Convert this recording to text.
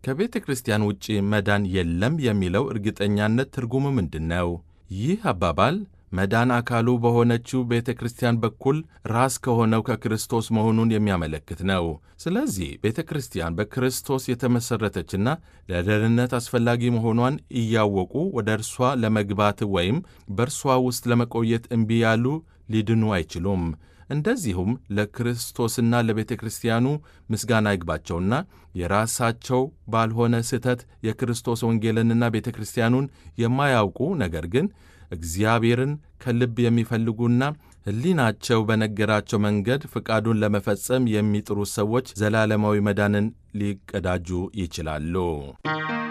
ከቤተ ክርስቲያን ውጪ መዳን የለም የሚለው እርግጠኛነት ትርጉሙ ምንድን ነው? ይህ አባባል መዳን አካሉ በሆነችው ቤተ ክርስቲያን በኩል ራስ ከሆነው ከክርስቶስ መሆኑን የሚያመለክት ነው። ስለዚህ ቤተ ክርስቲያን በክርስቶስ የተመሠረተችና ለደህንነት አስፈላጊ መሆኗን እያወቁ ወደ እርሷ ለመግባት ወይም በእርሷ ውስጥ ለመቆየት እምቢ ያሉ ሊድኑ አይችሉም። እንደዚሁም ለክርስቶስና ለቤተ ክርስቲያኑ ምስጋና ይግባቸውና የራሳቸው ባልሆነ ስህተት የክርስቶስ ወንጌልንና ቤተ ክርስቲያኑን የማያውቁ ነገር ግን እግዚአብሔርን ከልብ የሚፈልጉና ሕሊናቸው በነገራቸው መንገድ ፍቃዱን ለመፈጸም የሚጥሩ ሰዎች ዘላለማዊ መዳንን ሊቀዳጁ ይችላሉ።